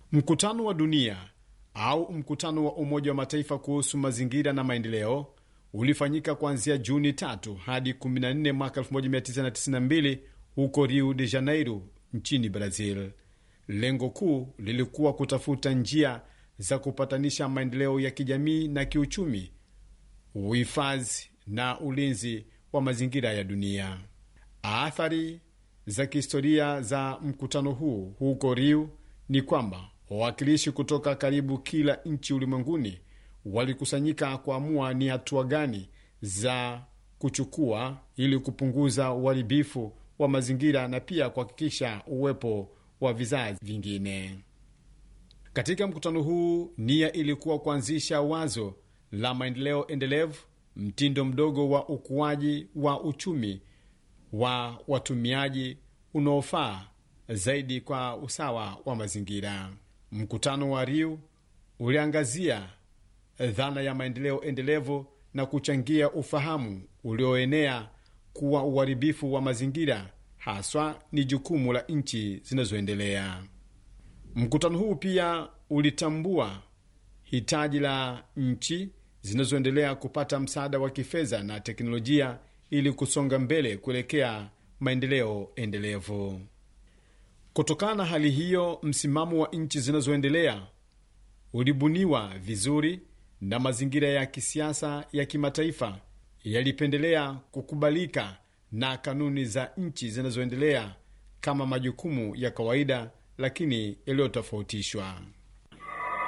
Mkutano wa dunia au mkutano wa Umoja wa Mataifa kuhusu mazingira na maendeleo ulifanyika kuanzia Juni 3 hadi 14 mwaka 1992 huko Rio de Janeiro nchini Brazil. Lengo kuu lilikuwa kutafuta njia za kupatanisha maendeleo ya kijamii na kiuchumi, uhifadhi na ulinzi wa mazingira ya dunia. Athari za kihistoria za mkutano huu huko Rio ni kwamba wawakilishi kutoka karibu kila nchi ulimwenguni walikusanyika kuamua ni hatua gani za kuchukua ili kupunguza uharibifu wa mazingira na pia kuhakikisha uwepo wa vizazi vingine. Katika mkutano huu, nia ilikuwa kuanzisha wazo la maendeleo endelevu, mtindo mdogo wa ukuaji wa uchumi wa watumiaji unaofaa zaidi kwa usawa wa mazingira. Mkutano wa Rio uliangazia dhana ya maendeleo endelevu na kuchangia ufahamu ulioenea kuwa uharibifu wa mazingira haswa ni jukumu la nchi zinazoendelea. Mkutano huu pia ulitambua hitaji la nchi zinazoendelea kupata msaada wa kifedha na teknolojia ili kusonga mbele kuelekea maendeleo endelevu. Kutokana na hali hiyo, msimamo wa nchi zinazoendelea ulibuniwa vizuri na mazingira ya kisiasa ya kimataifa yalipendelea kukubalika na kanuni za nchi zinazoendelea kama majukumu ya kawaida lakini yaliyotofautishwa.